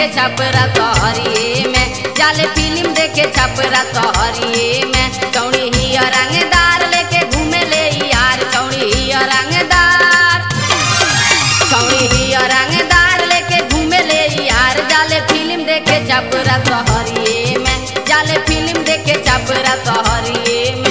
देखे छपरा सहरिए में जाले फिल्म देखे छपरा सहरिए में चौड़ी ही रंगदार लेके घूमे ले यार चौड़ी ही रंगदार चौड़ी ही रंगदार लेके घूमे ले यार जाले फिल्म देखे छपरा सहरिए में जाले फिल्म देखे छपरा सहरिए में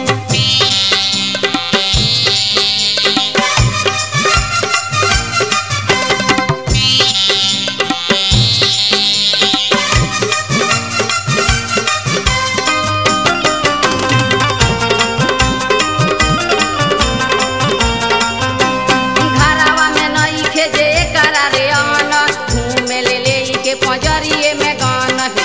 घरावा में नई खेजे करा रे अन घूमे ले ले के पंजरिए में गान हे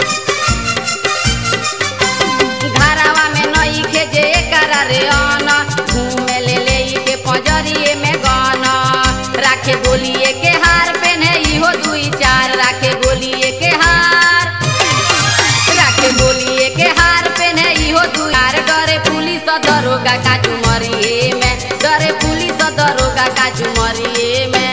घरावा में नई खेजे करा रे अन घूमे ले ले के पंजरिए में गान राखे गोलिए के हार पहने इहो दुई चार राखे गोलिए के हार राखे गोलिए के हार पहने इहो दुई चार डरे पुलिस दरोगा का चुमरिए में डरे पुलिस दरोगा का चुमरिए में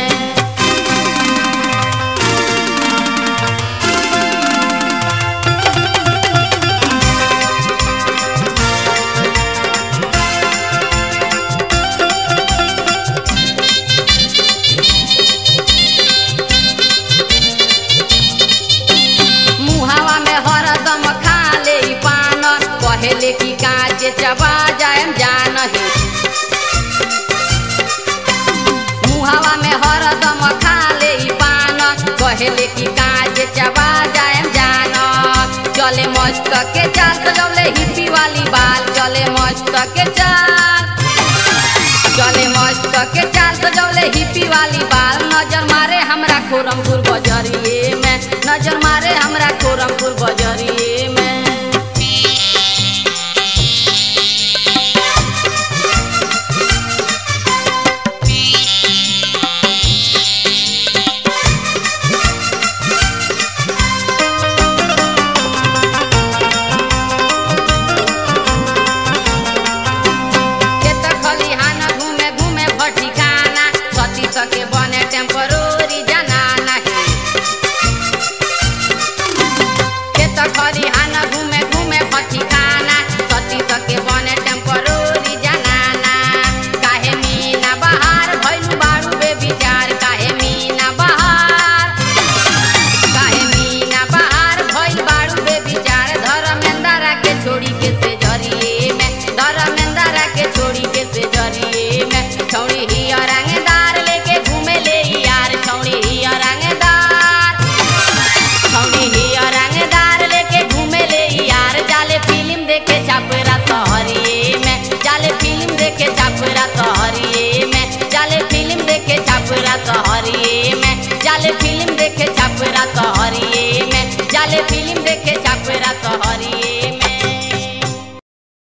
मुहावा में हरदम खा ले ई पान पहले की कांच चबा जाएम जान हे मुहावा में हरदम खा ले ई पान पहले की कांच चबा जाएम जान चले मस्त के चाल सजौले हिप्पी वाली बाल चले मस्त के चाल चले मस्त के चाल सजौले हिप्पी वाली बाल नजर मारे हमरा खोरमपुर बजरिए